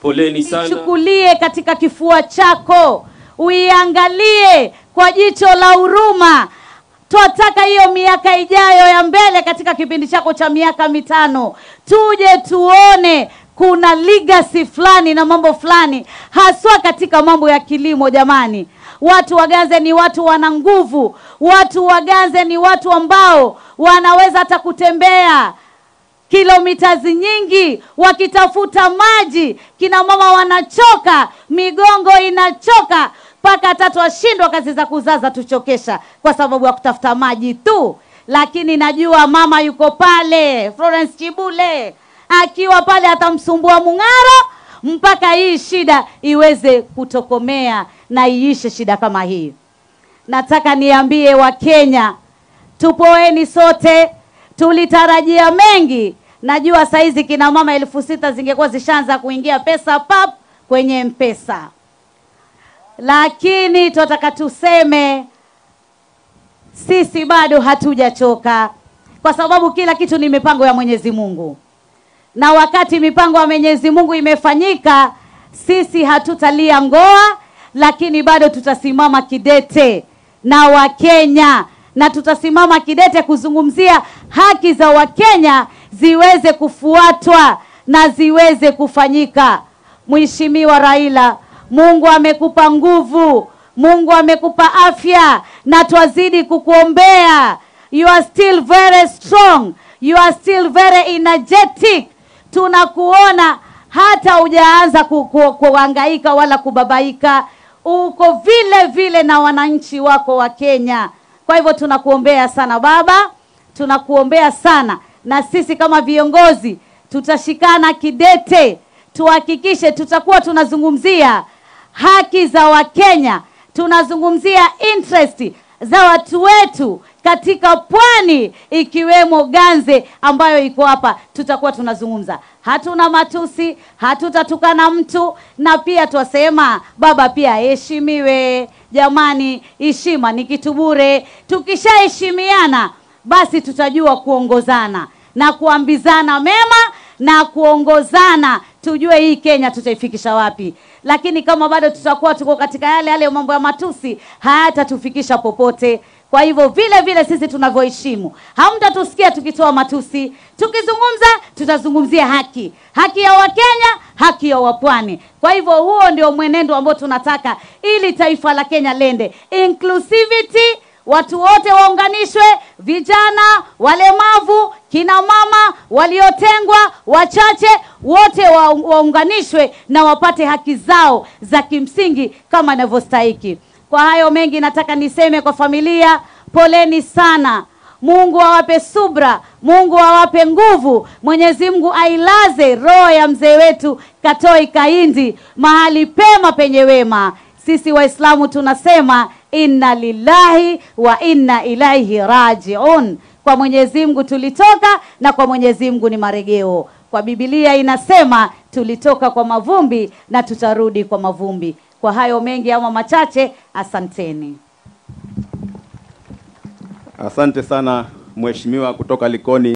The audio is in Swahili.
Poleni sana. ichukulie katika kifua chako, uiangalie kwa jicho la huruma. Twataka hiyo miaka ijayo ya mbele, katika kipindi chako cha miaka mitano, tuje tuone kuna legacy fulani na mambo fulani, haswa katika mambo ya kilimo. Jamani, watu wa Ganze ni watu wana nguvu, watu wa Ganze ni watu ambao wanaweza hata kutembea kilomita nyingi wakitafuta maji. Kina mama wanachoka, migongo inachoka, mpaka hata twashindwa kazi za kuzaza tuchokesha kwa sababu ya kutafuta maji tu. Lakini najua mama yuko pale, Florence Chibule akiwa pale atamsumbua Mung'aro mpaka hii shida iweze kutokomea na iishe shida kama hii. Nataka niambie Wakenya, tupoeni sote, tulitarajia mengi. Najua saizi kina mama elfu sita zingekuwa zishaanza kuingia pesa pap kwenye mpesa, lakini tunataka tuseme sisi bado hatujachoka, kwa sababu kila kitu ni mipango ya Mwenyezi Mungu, na wakati mipango ya Mwenyezi Mungu imefanyika, sisi hatutalia ngoa, lakini bado tutasimama kidete na Wakenya na tutasimama kidete kuzungumzia haki za Wakenya ziweze kufuatwa na ziweze kufanyika. Mheshimiwa Raila, Mungu amekupa nguvu, Mungu amekupa afya na twazidi kukuombea. You are still very strong, you are still very energetic. Tunakuona hata hujaanza ku, ku, kuhangaika wala kubabaika, uko vile vile na wananchi wako wa Kenya. Kwa hivyo tunakuombea sana baba, tunakuombea sana, na sisi kama viongozi tutashikana kidete, tuhakikishe tutakuwa tunazungumzia haki za Wakenya, tunazungumzia interest za watu wetu katika pwani ikiwemo Ganze ambayo iko hapa, tutakuwa tunazungumza. Hatuna matusi, hatutatukana mtu, na pia twasema baba pia aheshimiwe. Jamani, heshima ni kitu bure. Tukishaheshimiana basi tutajua kuongozana na kuambizana mema na kuongozana, tujue hii Kenya tutaifikisha wapi. Lakini kama bado tutakuwa tuko katika yale yale mambo ya matusi, hayatatufikisha popote. Kwa hivyo vile vile sisi tunavyoheshimu, hamtatusikia tukitoa matusi. Tukizungumza tutazungumzia haki, haki ya Wakenya, haki ya Wapwani. Kwa hivyo huo ndio mwenendo ambao tunataka ili taifa la Kenya lende inclusivity watu wote waunganishwe, vijana, walemavu, kina mama, waliotengwa, wachache, wote wa, waunganishwe na wapate haki zao za kimsingi kama inavyostahiki. Kwa hayo mengi, nataka niseme kwa familia, poleni sana. Mungu awape subra, Mungu awape nguvu. Mwenyezi Mungu ailaze roho ya mzee wetu Katoi Kahindi mahali pema penye wema. Sisi Waislamu tunasema inna lillahi wa inna ilaihi rajiun. Kwa Mwenyezi Mungu tulitoka na kwa Mwenyezi Mungu ni marejeo. Kwa Biblia inasema tulitoka kwa mavumbi na tutarudi kwa mavumbi. Kwa hayo mengi ama machache, asanteni. Asante sana mheshimiwa kutoka Likoni.